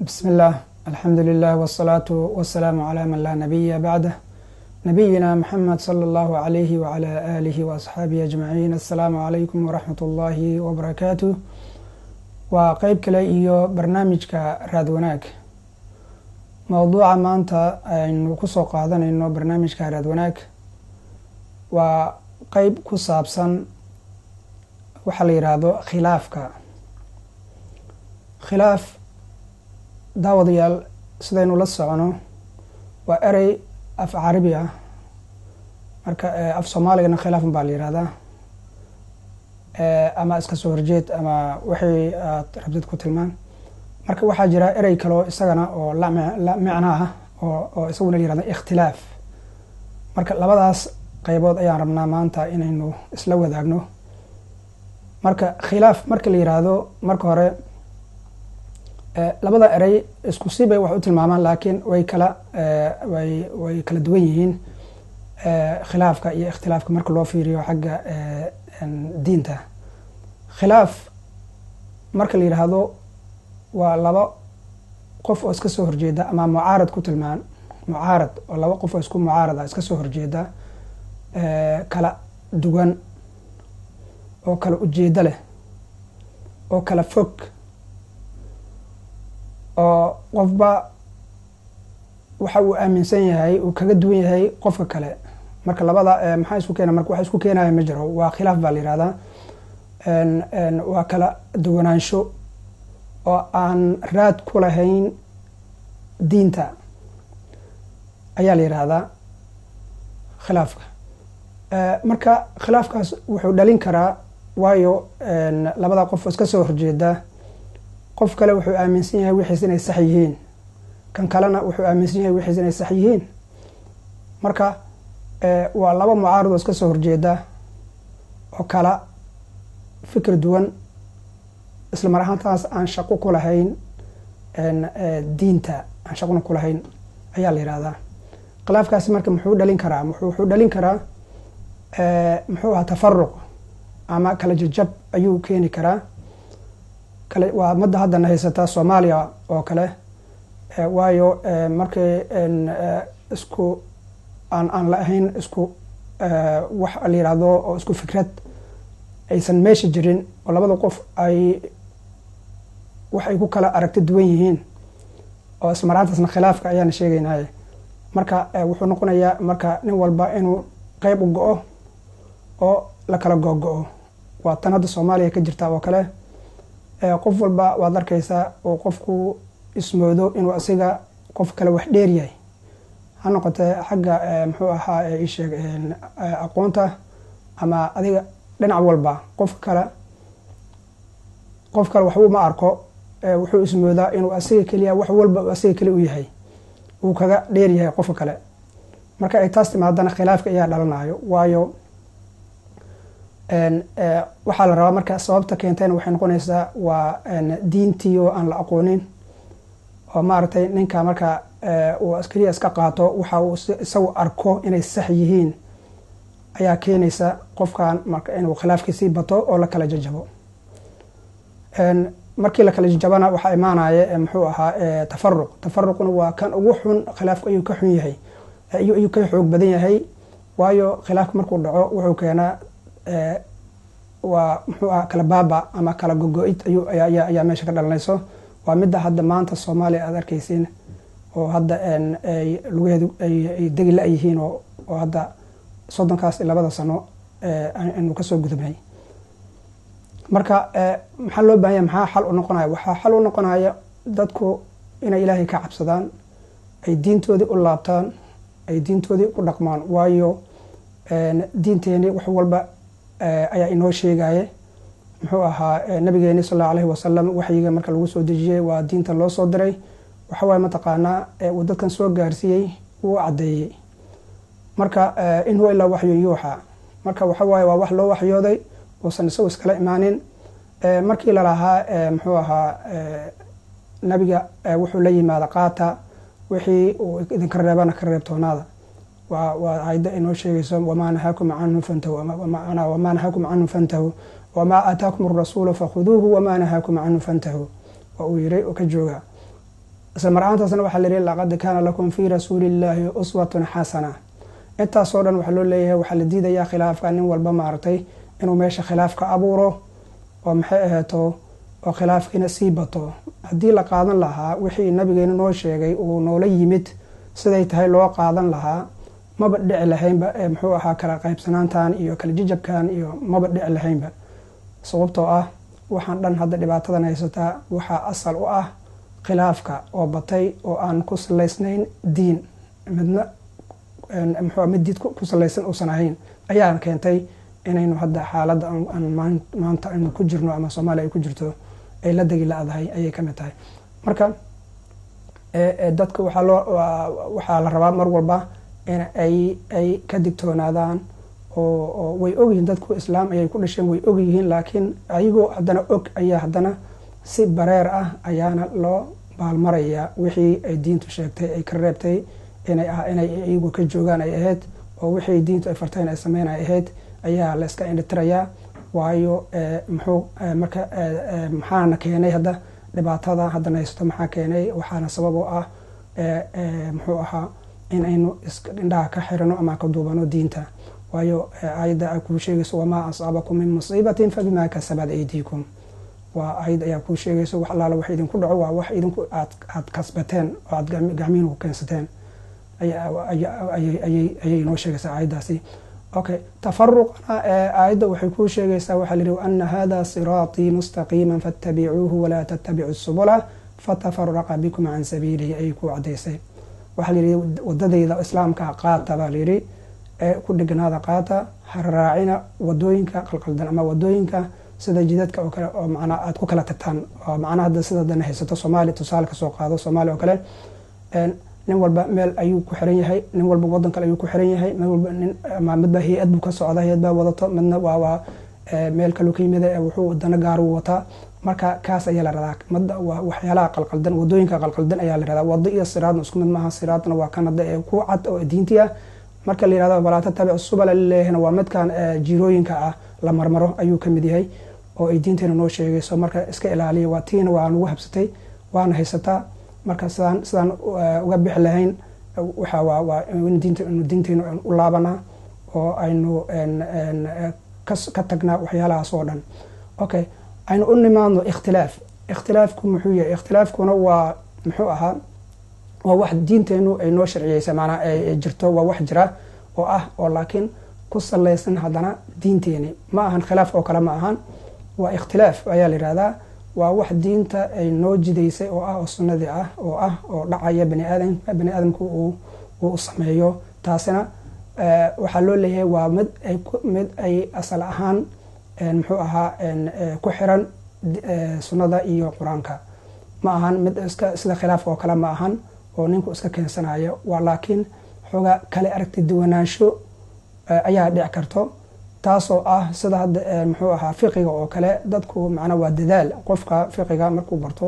بسم الله الحمد لله والصلاة والسلام على من لا نبي بعده نبينا محمد صلى الله عليه وعلى آله وأصحaabihi أجمعين السلام عليكم ورحمة الله وبركاته waa qeyb kale iyo barnaamijka raad wanaag mowduuca maanta aynu kusoo qaadanayno barnaamijka raad wanaag waa qeyb ku saabsan waxaa la yidhaahdo khilaafka khilaaf daawadayaal sidaynu la socono waa erey af carabi ah marka af soomaaligana khilaafun baa la yihahdaa ama iska soo horjeed ama waxay aad rabtid ku tilmaan marka waxaa jira erey kaleo isagana oo la micno ah oo isaguna la yihahdo ikhtilaaf marka labadaas qeybood ayaan rabnaa maanta inaynu isla wadaagno marka khilaaf marka la yiraahdo marka hore labada erey isku si bay wax u tilmaamaan laakiin way kala way way kala duwan yihiin khilaafka iyo ikhtilaafka marka loo fiiriyo xagga diinta khilaaf marka la yidhaahdo waa laba qof oo iska soo horjeeda ama mucaarad ku tilmaan mucaarad oo laba qof oo isku mucaarada iska soo horjeeda kala duwan oo kala ujeedo leh oo kala fog oo qofba waxa uu aaminsan yahay uu kaga duwan yahay qofka kale marka labada maxaa isku keena marka waxa isku keenaya ma jiro waa khilaaf baa la yihahdaa waa kala duwanaansho oo aan raad ku lahayn diinta ayaa la yihahdaa khilaafka marka khilaafkaas wuxuu dhalin karaa waayo labada qof iska soo horjeeda qof kale wuxuu aaminsan yahay wixiis inay sax yihiin kan kalena wuxuu aaminsan yahay wixiis inay sax yihiin marka waa laba mucaarad oo iska soo horjeeda oo kala fikir duwan isla mar ahaantaas aan shaqo ku lahayn diinta aan shaqona ku lahayn ayaa la yihahdaa khilaafkaasi marka muxuu dhalin karaa wuxuu dhalin karaa muxuu ahaa tafaruq ama kala jajab ayuu keeni karaa kale waa madda haddana haysataa soomaaliya oo kale waayo markay isku aan aan la ahayn isku wax la yihahdo oo isku fikrad aysan meesha jirin oo labada qof ay wax ay ku kala aragti duwan yihiin oo ismaraantaasna khilaafka ayaana sheegaynay marka wuxuu noqonayaa marka nin walba inuu qeyb u go-o oo la kala go-go-o waa tan hadda soomaaliya ka jirta oo kale qof walba waad arkaysaa oo qofku ismoodo inuu asiga qof kale wax dheer yahay ha noqotee xagga muxuu ahaa isheeg aqoonta ama adiga dhinac walba qof kale qof kale waxbuu ma arko wuxuu ismoodaa inuu asiga keliya wax walba asiga keli u yahay uu kaga dheer yahay qofka kale marka ay taas timaadana khilaafka ayaa dhalanayo waayo waxaa la rabaa marka sababta keentayna waxay noqonaysaa waa diintii oo aan la aqoonin oo maaragtay ninka marka uu keliya iska qaato waxa uu isagu arko inay sax yihiin ayaa keenaysa qofkan marka inuu khilaafkiisii bato oo la kala jajabo markii la kala jajabana waxaa imaanaya muxuu ahaa tafaruq tafaruqna waa kan ugu xun khilaafku ayuu ka xun yahay ayuu ka xoog badan yahay waayo khilaafka markuu dhaco wuxuu keenaa waa muxuu aha kala baaba ama kala gogo-id ayuu ayaa meesha ka dhalanayso waa midda hadda maanta soomaaliya aad arkaysiin oo hadda lugaheedu ay degi la-yihiin oo hadda soddonkaas iyo labada sano aynu kasoo gudubnay marka maxaa loo bahanya maxaa xal u noqonaya waxaa xal u noqonaya dadku inay ilaahay ka cabsadaan ay diintoodii u laabtaan ay diintoodii u dhaqmaan waayo diinteeni wax walba ayaa inoo sheegaye muxuu ahaa nabigeeni sal allahu alayhi wasalam waxyiga marka lagu soo dejiyey waa diinta loo soo diray waxawaay mataqaanaa uu dadkan soo gaarsiiyey wuu caddeeyey marka in huwa ilaa waxyun yuuxa marka waxawaaye waa wax loo waxyooday uusan isagu iskala imaanin markii lalahaa muxuu ahaa nabiga wuxuu la yimaada qaata wixii uu idinka reebana ka reebtoonaada waa ayada inoo sheegayso wamaa nahaakum canhu fantahu wamaa nahaakum canhu fantahu wamaa aataakum arasuulu fakhuduuhu wamaa nahaakum canhu fantahu waa uu yiray oo ka jooga isla mar ahaantaasna waxaa layihi laqad kaana lakum fii rasuulillaahi uswatun xasana intaasoo dhan waxaa loo leeyahay waxaa la diidayaa khilaafka nin walba maaragtay inuu meesha khilaaf ka abuuro oo maxay aheeto oo khilaafkiina sii bato haddii la qaadan lahaa wixii nabigeena noo sheegay uu noola yimid siday tahay loo qaadan lahaa maba dhici lahaynba muxuu ahaa kala qaybsanaantan iyo kala jijabkan iyo maba dhici lahaynba sababtoo ah waxaan dhan hadda dhibaatadan haysataa waxaa asal u ah khilaafka oo batay oo aan ku salaysnayn diin midna mxu mid diid ku salaysan uusan ahayn ayaa keentay inaynu hadda xaaladda aan maanta aynu ku jirno ama soomaaliya ay ku jirto ay la degi la-dahay ayay kamid tahay marka dadka waxaa loo waxaa la rabaa mar walba in ay ay ka digtoonaadaan oo way ogyihiin dadku islaam ayay ku dhasheen way ogyihiin laakiin ayagoo haddana og ayaa haddana si bareer ah ayaana loo baalmarayaa wixii ay diintu sheegtay ay ka reebtay inay inay iyagu ka joogaan ay ahayd oo wixii diintu ay farteen ay sameyn ay ahayd ayaa la iska indhitirayaa waayo muxuu marka maxaana keenay hadda dhibaatada haddana haysato maxaa keenay waxaana sabab oo ah muxuu ahaa in aynu indhaha ka xirano ama ka duubano diinta waayo aayadda a kuu sheegayso wamaa asaabakum min musiibatin fabimaa kasabad aydiikum waa ayad ayaa kuu sheegayso wax allaala wax idinku dhaco waa wax idinku aad kasbateen oo aad gacmihin ku keensateen ayay inoo sheegaysaa aayaddaasi okay tafaruqna aayadda waxay kuu sheegaysaa waxaa la yihi ana hada siraatii mustaqiima faatabicuuhu walaa tattabicu subula fatafaraqa bikum can sabiilihi ayay ku cadaysay waxaa layihi wadadayda islaamka qaata baa layidhi ee ku dheganaada qaata haraacina wadooyinka qalqaldan ama wadooyinka sida jidadka oo kale oo macnaa aada ku kala tagtaan oo macnaha hadda sida dana haysato soomaaliya tusaale kasoo qaado soomaaliya oo kale nin walba meel ayuu ku xiran yahay nin walba wadan kale ayuu ku xiran yahay mid walba nin ama midba hay-ad buu ka socda hay-ad baa wadato midna waa waa meel kaluu ka yimid wuxuu dana gaaru wataa marka kaas ayaa la radaa mada waa waxyaalaha qalqaldan wadooyinka qalqaldan ayaa la radaa wado iyo siraadna isku mid maaha siraadna waa kan hadda ee ku cad oo diinti ah marka la yirahdo walaa tatabic subala lilehna waa midkan jirooyinka ah la marmaro ayuu ka mid yahay oo ay diinteena noo sheegayso marka iska ilaaliya waa tiina waa nagu habsatay waana haysataa marka sidaan sidaan uga bixi lahayn waxa waa waa diinta inu diinteena u laabanaa oo aynu ka tagnaa waxyaalahaas oo dhan okay aynu u nimaadno ikhtilaaf ikhtilaafku muxuu yahay ikhtilaafkuna waa muxuu ahaa waa wax diinteenu ay noo sharciyeysa maanaa ay jirto waa wax jira oo ah oo laakiin ku salaysan haddana diinteeni ma ahan khilaaf oo kale ma ahan waa ikhtilaaf ayaa la yihahdaa waa wax diinta ay noo jidaysay oo ah oo sunnadii ah oo ah oo dhacaya baniaadam bani aadamku uu sameeyo taasina waxaa loo leeyahay waa mid ay mid ay asal ahaan muxuu ahaa ku xiran sunnada iyo qur-aanka ma ahan mid iska sida khilaaf oo kale ma ahan oo ninku iska keensanayo waa laakiin xoogaa kale aragti duwanaansho ayaa dhici karto taasoo ah sida hadda muxuu ahaa fiqiga oo kale dadku macnaa waa dadaal qofka fiqiga markuu barto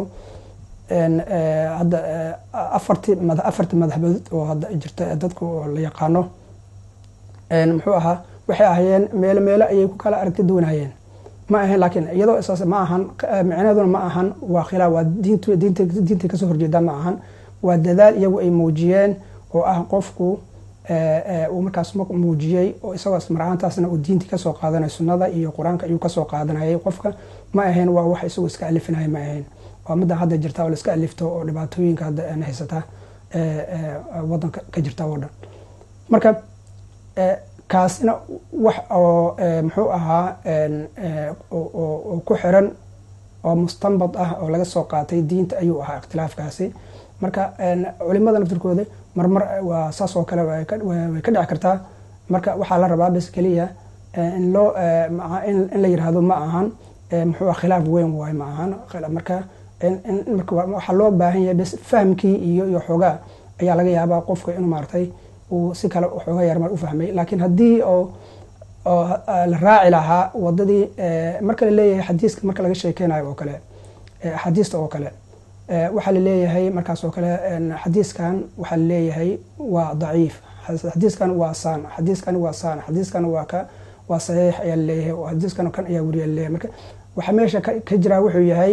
hadda afarti afarti madhabood oo hadda jirta dadku oo la yaqaano muxuu ahaa waxay ahayeen meelo meelo ayay ku kala aragti duwanayeen ma ahayn laakiin iyadoo isaas ma ahan micnaheeduna ma ahan waa khilaaf waa diint diinta diintay kasoo horjeedaa ma ahan waa dadaal iyagu ay muujiyeen oo ah qofku uu markaas muujiyey oo isagoo ismarahaantaasna uu diintii kasoo qaadanay sunnada iyo qur-aanka ayuu kasoo qaadanayay qofka ma ahayn waa wax isagoo iska alifinaya ma ahayn waa midda hadda jirta oo la iska alifto oo dhibaatooyinka hadda haysata wadanka ka jirta oo dhan marka kaasina wax oo muxuu ahaa oo ku xiran oo mustanbad ah oo laga soo qaatay diinta ayuu ahaa ikhtilaafkaasi marka culimada naftirkooda marmar waa saas oo kale way ka dhici kartaa marka waxaa la rabaa bes keliya in loo in la yirahdo ma ahan muxuu ah khilaaf weyn waay ma ahan marka waxaa loo baahan yahay bes fahamkii iyo iyo xoogaa ayaa laga yaabaa qofka inuu maartay uu si kale xoogaa yarmar u fahmay laakiin haddii oo oo la raaci lahaa wadadii marka la leeyahay xadiiska marka laga sheekeynayo oo kale axaadiista oo kale waxaa laleeyahay markaas oo kale xadiiskan waxaa laleeyahay waa daciif xadiiskan waa saan xadiiskan waa saan xadiiskan waa ka waa saxiix ayaa laleeyahay xadiiskan kan ayaa weriya laleeyahay marka waxaa meesha ka jiraa wuxuu yahay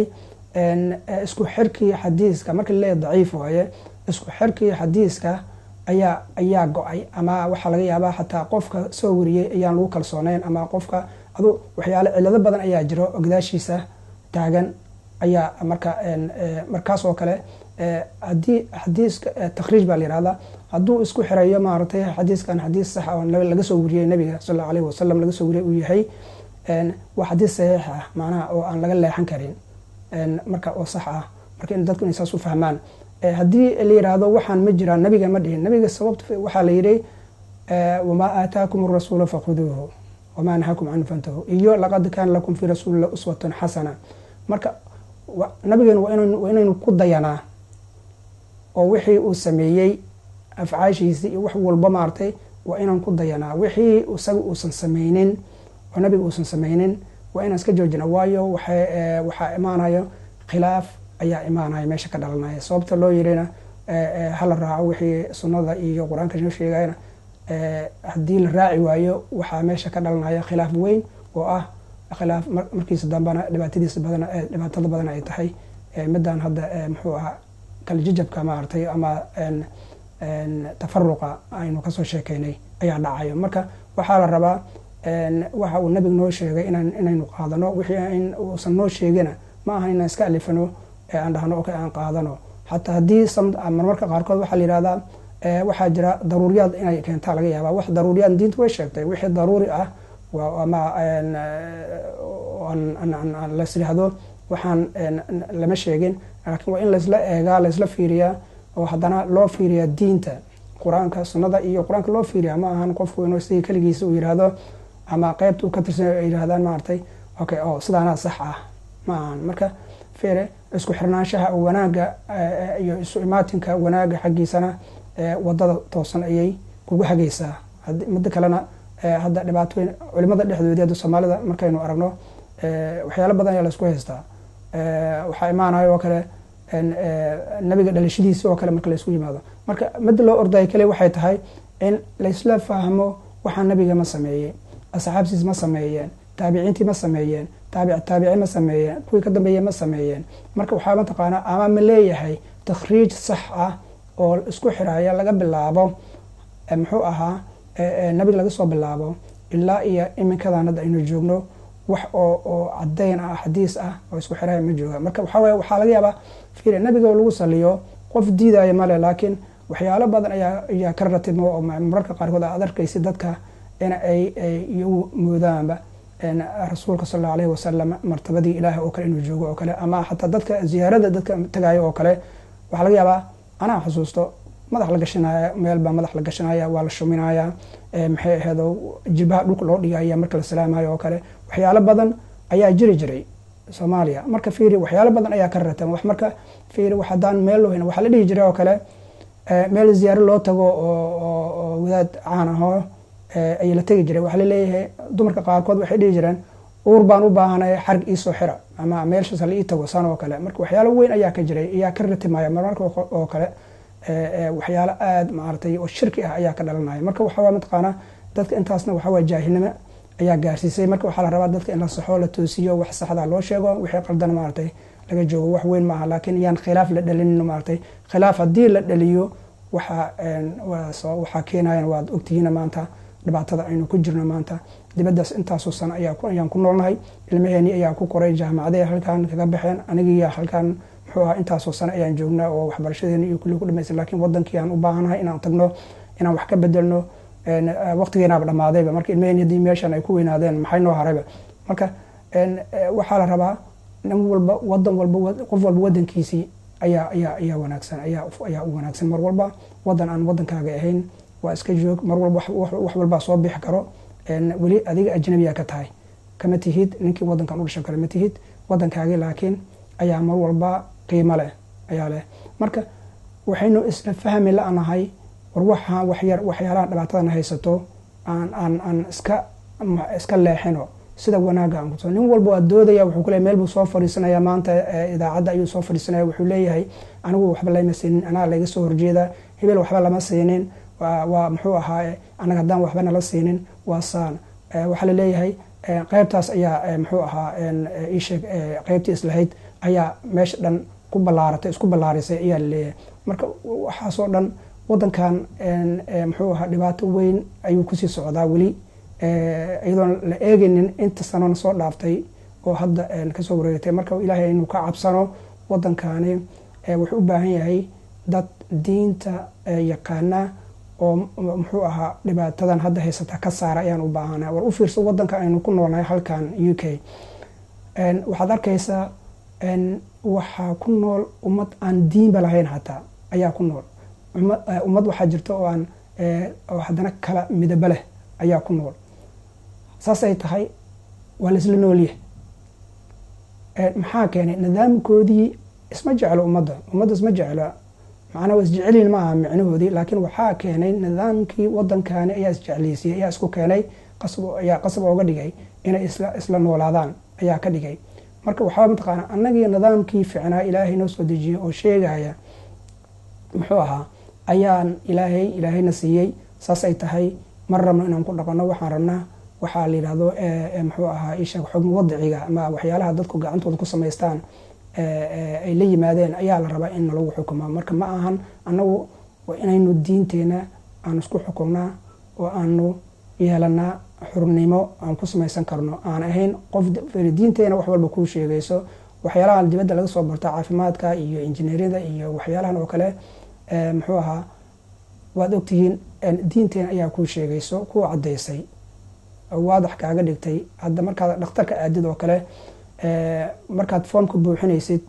isku xirkii xadiiska marka laleeyahy daciif waaye isku xirkii xadiiska ayaa ayaa go-ay ama waxaa laga yaabaa xataa qofka soo wariyey ayaan lagu kalsooneyn ama qofka adu waxyaale cilado badan ayaa jiro oo gadaashiisa taagan ayaa marka markaas oo kale hadii xadiiska takhriij baa la yihahdaa hadduu isku xirayo maaragtay xadiiskan xadiis sax oo laga soo wariyey nabiga sal allau alayhi wasalam laga soo wariyey uu yahay waa xadiis saxiix ah macnaha oo aan laga leexan karin marka oo sax ah marka in dadku inay saas u fahmaan haddii la yiraahdo waxaan ma jiraan nabiga ma dhihin nabiga sababta waxaa la yidhi wamaa aataakum arasuula fakhuduuhu wamaa nahakum canhu fantahu iyo laqad kaana lakum fii rasuulillah uswatun xasana marka nabigeena waa inaynu ku dayanaa oo wixii uu sameeyey afcaashiisii iyo wax walba maartay waa inaan ku dayanaa wixii isaga uusan sameynin oo nabiga uusan sameynin waa inaan iska joojina waayo waxaa imaanayo khilaaf ayaa imaanaya meesha ka dhalanaya sababta loo yirina hala raaco wixii sunnada iyo qur-aanka noo sheegayna haddii la raaci waayo waxaa meesha ka dhalanaya khilaaf weyn oo ah khilaaf markiisa dambana dhibaatadiisa badan dhibaatada badan ay tahay midaan hadda muxuu ahaa kaljijabka maaragtay ama tafaruqa aynu kasoo sheekeynay ayaa dhacayo marka waxaa la rabaa waxa uu nabiga noo sheegay inaynu qaadano wixii uusan noo sheegina ma aha inaan iska alifano aan dhahno ok aan qaadano xataa haddii marmarka qaarkood waxaa la yihahdaa waxaa jira daruuriyaad inay keentaa laga yaaba wax daruuriyaad diinta way sheegtay wixii daruuri ah ama las yihahdo waxaan lama sheegin laakiin waa in laysla eegaa laysla fiiriyaa oo haddana loo fiiriyaa diinta qur-aanka sunnada iyo qur-aanka loo fiiriyaa ma ahan qofku inuu sidii keligiisa uu yihahdo ama qeybta uu ka tirsan ay yirahdaan maaragtay okay oo sidaanaa sax ah ma ahan marka fiire isku xirnaanshaha wanaaga iyo isu imaatinka wanaaga xaggiisana wadada toosan ayay kugu hagaysaa midda kalena hadda dhibaatooyin culimada dhexdoodii hadda soomaalida markaynu aragno waxyaalo badan ayaa laisku haystaa waxaa imaanayo oo kale nabiga dhalashadiisi oo kale marka laisku yimaado marka midda loo ordayo kale waxay tahay in laysla fahmo waxaa nabiga ma sameeyey asxaabtiis ma sameeyeen taabiciintii ma sameeyeen taabic taabici ma sameeyeen kuwii ka dambeeye ma sameeyeen marka waxaa mataqaanaa ama ma leeyahay takhriij sax ah oo isku xiraya laga bilaabo muxuu ahaa nabiga laga soo bilaabo ilaa iyo iminkadan hadda aynu joogno wax oo oo cadeyn ah xadiis ah oo isku xiraya ma jooga marka waxaa weye waxaa laga yaabaa fiir nabiga oo lagu saliyo qof diidaya male laakiin waxyaalo badan ayaa ayaa ka ratimo oo mararka qaarkood aad arkaysa dadka in ay iyagu moodaanba rasuulka sal allau alayhi wasalam martabadii ilaah oo kale inuu joogo oo kale ama xataa dadka ziyaarada dadka tagayo oo kale waxaa laga yaabaa anaa xusuusto madax la gashanaya meel baa madax la gashanaya waa la shuminaya maxay aheedo jilbaha dhulka loo dhigaya marka la salaamayo oo kale waxyaalo badan ayaa jiri jiray soomaaliya marka fiiri waxyaalo badan ayaa ka ratan wax marka fiiri wax haddaan meel loo hen waxaa la dhihi jiray oo kale meel ziyaaro loo tago oo wadaad caan ahoo ayaa la tegi jiray waxaa laleeyahay dumarka qaarkood waxay dhihi jireen uur baan u baahanay xarig iisoo xira ama meelshaas la ii tago san oo kale marka waxyaalo weyn ayaa ka jiray ayaa ka ratimaya marmarka oo kale waxyaalo aada maaragtay oo shirki ah ayaa ka dhalanaya marka waxawaa mataqaanaa dadka intaasna waxawaa jaahilnimo ayaa gaarsiisay marka waxaa la rabaa dadka in la saxo la toosiyo wax saxda loo sheego wixii qaldan maaragtay laga joogo wax weyn maaha laakiin yaan khilaaf la dhalinin maaragtay khilaaf haddii la dhaliyo waxaa waxaa keenayan waad ogtihiina maanta dhibaatada aynu ku jirno maanta dibadaas intaasoo sano ayaan ku noolnahay ilmaheeni ayaa ku koray jaamacadee halkan kaga baxeen anigiiya halkan muxuu ahaa intaasoo sano ayaan joognaa oo waxbarashadeeni iyo kulli ku dhamaysan lakiin wadankii aan u baahanahay inaan tagno inaan wax ka bedelno waqtigeenaaba dhamaadayba marka ilmaheeni haddii meeshan ay ku weynaadeen maxay noo harayba marka waxaa la rabaa nin walba wadan walba qof walba wadankiisii ayaa ayaa ayaa wanaagsan ayaa ayaa u wanaagsan mar walba wadan aan wadankaaga ahayn waa iska joog mar walba wax walbaa soo bixi karo weli adiga ajnabiya ka tahay kama tihid ninkii wadankan u dhashan kale ma tihid wadankaagi laakiin ayaa mar walba qiimo leh ayaa leh marka waxaynu isla fahmi la-nahay war waxaa waxyar waxyaalaha dhibaatadana haysato aan aan aan iska iska leexino sida wanaaga aan kuso nin walba waa doodaya wuxuu kule meel buu soo fadhiisanaya maanta idaacadda ayuu soo fadhiisanaya wuxuu leeyahay anigu waxba lama siinin anaa laga soo horjeeda hebel waxba lama siinin waa muxuu ahaa anaga haddaan waxba nala siinin waa saan waxaa laleeyahay qeybtaas ayaa muxuu ahaa isheeg qeybtii islahayd ayaa meesha dhan ku ballaaratay isku ballaarisay ayaa laleeyahay marka waxaasoo dhan wadankan muxuu ahaa dhibaato weyn ayuu kusii socdaa weli iyadoon la eegaynin inta sanona soo dhaaftay oo hadda kasoo wareegtay marka ilaahay inuu ka cabsano wadankani wuxuu u baahan yahay dad diinta yaqaana oo muxuu ahaa dhibaatadan hadda haysata ka saara ayaan u baahana war u fiirso wadanka aynu ku noolnahay halkan u k waxaad arkaysaa waxaa ku nool ummad aan diinba lahayn hataa ayaa ku nool ummad waxaa jirta oo aan oo haddana kala midabo leh ayaa ku nool saasay tahay waa laisla noolyahay maxaa keenay nidaamkoodii isma jeclo ummadda ummadda isma jeclo macnaa waa isjecelin ma aha micnahoodii laakiin waxaa keenay nidaamkii wadankani ayaa isjeclaysiiyey ayaa isku keenay qasab ayaa qasab ooga dhigay inay isla isla noolaadaan ayaa ka dhigay marka waxaa mataqaana annagii nidaamkii ficnaa ilaahay noo soo dejiyey oo sheegaya muxuu ahaa ayaan ilaahay ilaahayna siiyey saasay tahay mar rabno inaan ku dhaqano waxaan rabnaa waxaa la yidhahdo muxuu ahaa isheeg xukm wadiciga ama waxyaalaha dadku gacantooda ku samaystaan ay la yimaadeen ayaa la rabaa in lagu xukumo marka ma ahan annagu inaynu diinteena aan isku xukumnaa oo aanu yeelanaa xurnimo aan ku samaysan karno aan ahayn qof diinteena wax walba kuu sheegayso waxyaalaha dibadda laga soo barto caafimaadka iyo injineeriyada iyo waxyaalahan oo kale muxuu ahaa waad ogtihiin diinteena ayaa kuu sheegayso kuu caddaysay waadax kaaga dhigtay hadda markaad dhakhtarka aadid oo kale markaad foomka buuxinaysid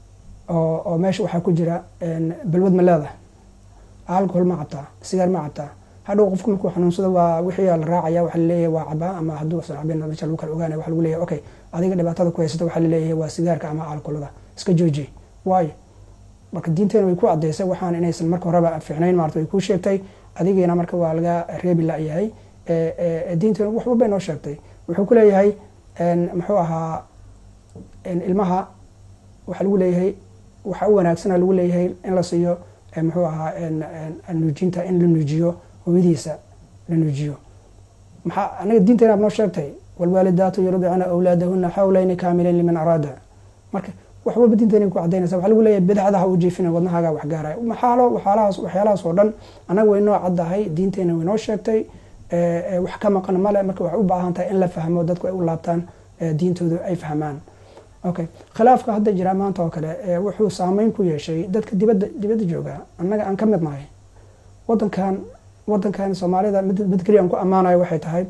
oo meesha waxaa ku jira balwad ma leedahay alcohol ma cabtaa sigaar ma cabtaa hadhow qofku markuu xanuunsado waa wixii la raacaya waxa laleeyahay waa cabaa ama hadduu san cabin meesha lagu kala ogaanaya waxa lagu leeyahay okay adiga dhibaatada ku haysata waxa laleeyahay waa sigaarka ama alcoholada iska jooji waayo marka diinteena way ku caddaysay waxaan inaysan marka horeba fiicnayn maarata way kuu sheegtay adigiina marka waa laga reebi la-yahay diinteena wax walbay noo sheegtay wuxuu ku leeyahay muxuu ahaa ilmaha waxaa lagu leeyahay waxaa u wanaagsana lagu leeyahay in la siiyo muxuu ahaa nuujinta in la nuujiyo hooyadiisa la nuujiyo maxaa anaga diinteena noo sheegtay walwaalidaatu yurdicna awlaadahuna xawlayni kaamilayn liman araada marka wax walba diinteena ku cadaynaysa waxaa lagu leeyahay bidacdaha u jiifina wadnahaaga wax gaaraya maxaalo waxyaalahaas waxyaalahaas oo dhan annaga way noo caddahay diinteena way noo sheegtay wax ka maqan male marka waxay u baahan tahay in la fahmo dadku ay u laabtaan diintooda ay fahmaan okay khilaafka hadda jira maanta oo kale wuxuu saameyn ku yeeshay dadka dibadda dibadda jooga annaga aan ka mid nahay wadankan wadankan soomaalida mid keliya aan ku ammaanayo waxay tahay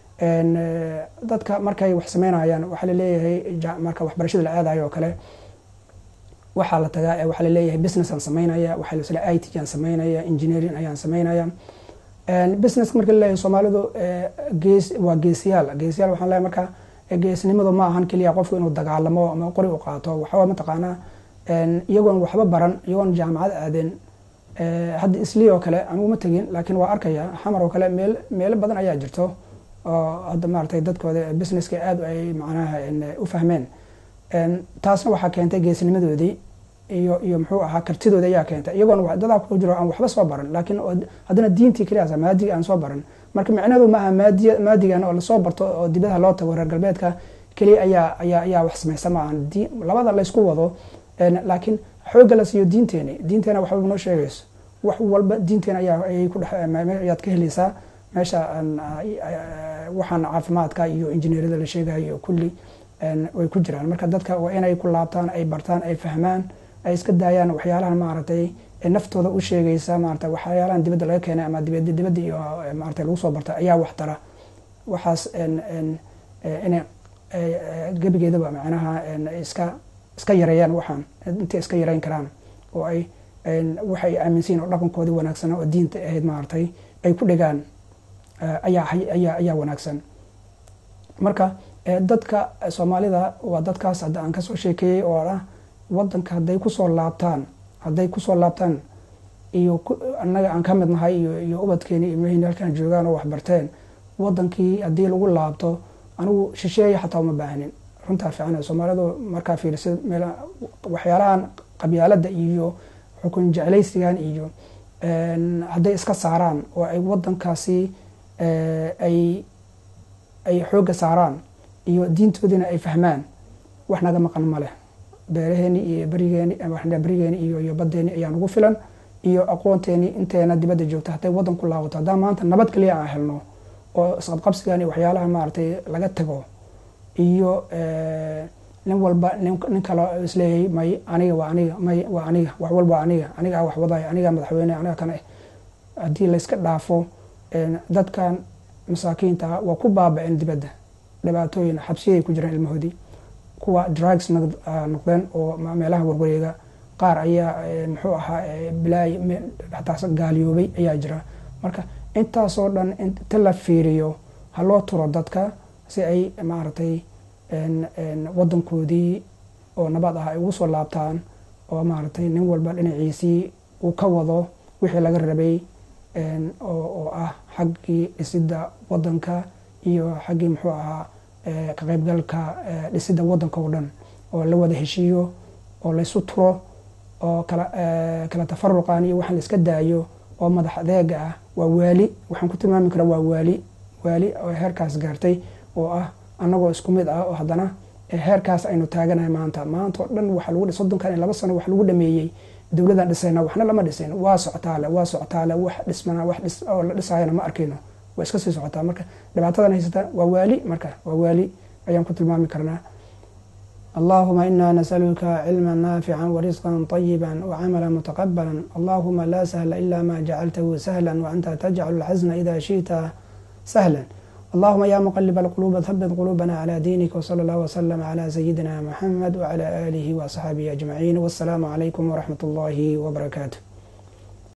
dadka markay wax sameynayaan waxaa laleeyahay marka waxbarashada la aadayo oo kale waxaa la tagaa waxaa laleeyahay business aan sameynaya waxaa lasle i t aan sameynaya engineering ayaan sameynaya business marka laleeyahay soomaalidu gees waa geesiyaal geesiyaal waxaan leeyahay marka geesnimadu ma ahan keliya qofku inuu dagaalamo ama qori u qaato waxaa mataqaanaa iyagoon waxba baran iyagoon jaamacad aadeen hadda islii oo kale aniguma tegin laakiin waa arkaya xamar oo kale meel meelo badan ayaa jirto oo hadda maaragtay dadkooda businesska aad ay macnaha u fahmeen taasna waxaa keentay geesnimadoodii iyo iyo muxuu ahaa kartidooda ayaa keentay iyagoon dadaa ku jiro aan waxba soo baran laakiin haddana diintii keliyaas maadiga aan soo baran marka micnadu maaha maadiy maadigan oo lasoo barto oo dibadaha loo tago reer galbeedka keliya ayaa ayaa ayaa wax samaysa ma ahan labada laysku wado laakiin xoogga la siiyo diinteeni diinteena waxba noo sheegayso wax walba diinteena ayaa ayay ku dhex ayaad ka helaysaa meesha waxaan caafimaadka iyo injineeriyada la sheegayo kulli way ku jiraan marka dadka waa inay ku laabtaan ay bartaan ay fahmaan ay iska daayaan waxyaalahan maaragtay naftooda u sheegaysa maarata waxyaalahan dibadda laga keenay ama dibad dibadda iyo maarata lagu soo barta ayaa wax tara waxaas inay gebigeedaba macnaha iska iska yareeyaan waxaan intay iska yareyn karaan oo ay waxay aaminsiin oo dhaqankoodii wanaagsan oo diinta ahayd maaragtay ay ku dhegaan ayaa ayaa ayaa wanaagsan marka dadka soomaalida waa dadkaas hadda aan kasoo sheekeeyey oo ah wadanka hadday kusoo laabtaan hadday kusoo laabtaan iyo annaga aan ka mid nahay iyo ubadkeeni ilmaheyni halkaan joogaan oo waxbarteen wadankii haddii lagu laabto anigu shisheeya xataa uma baahnin runtaa fiicana soomaalidu markaa fiirisid meel waxyaalahan qabyaalada iyo xukun jeclaysigan iyo hadday iska saaraan oo ay wadankaasi ay ay xoogga saaraan iyo diintoodiina ay fahmaan wax naga maqan ma leh beeraheeni iyo berigeeni berigeeni iyo iyo badeeni ayaa nagu filan iyo aqoonteeni inteena dibadda joogta hadday waddan ku laabato haddaan maanta nabad kaliya aan helno oo isqabqabsigan iyo waxyaalaha maaragtay laga tago iyo nin walba nin kale isleeyahay may aniga waa aniga may waa aniga wax walba aniga anigaa wax wadaya anigaa madaxweyne aniga kana haddii layska dhaafo dadkan masaakiinta waa ku baaba-een dibadda dhibaatooyin xabsiyay ku jiraan ilmahoodii kuwa drugs noqdeen oo meelaha warwareega qaar ayaa muxuu ahaa bilaay xataa gaaliyoobay ayaa jira marka intaasoo dhan inta la fiiriyo ha loo turo dadka si ay maaragtay wadankoodii oo nabad ah ay ugu soo laabtaan oo maaragtay nin walba dhinaciisii uu ka wado wixii laga rabay oo ah xaggii dhisidda wadanka iyo xaggii muxuu ahaa ka qaybgalka dhisidda wadanka oo dhan oo la wada heshiiyo oo laysu turo oo kala tafaruqan iyo waxaan la iska daayo oo madax adeega ah waa waali waxaan ku tilmaami karaa waa waali waali oo heerkaas gaartay oo ah annagoo isku mid ah oo haddana heerkaas aynu taaganahay maanta maanta oo dhan waxa lagu soddonkan iyo laba sano wax lagu dhameeyey dowladaan dhisayna waxna lama dhisayn waa socotaale waa socotaale wax dhismana wax dhis oo la dhisayana ma arkayno waa iska sii socotaa marka dhibaatadan haysata waa waali marka waa waali ayaan ku tilmaami karnaa اللهم إنا نسألك علما نافعا ورزقا طيبا وعملا متقبلا اللهم لا سهل إلا ما جعلته سهلا وأنت تجعل الحزن إذا شئت سهلا اللهم يا مقلب القلوب ثبت قلوبنا على دينك وصلى الله وسلم على سيدنا محمد وعلى آله وأصحابه أجمعين والسلام عليكم ورحمة الله وبركاته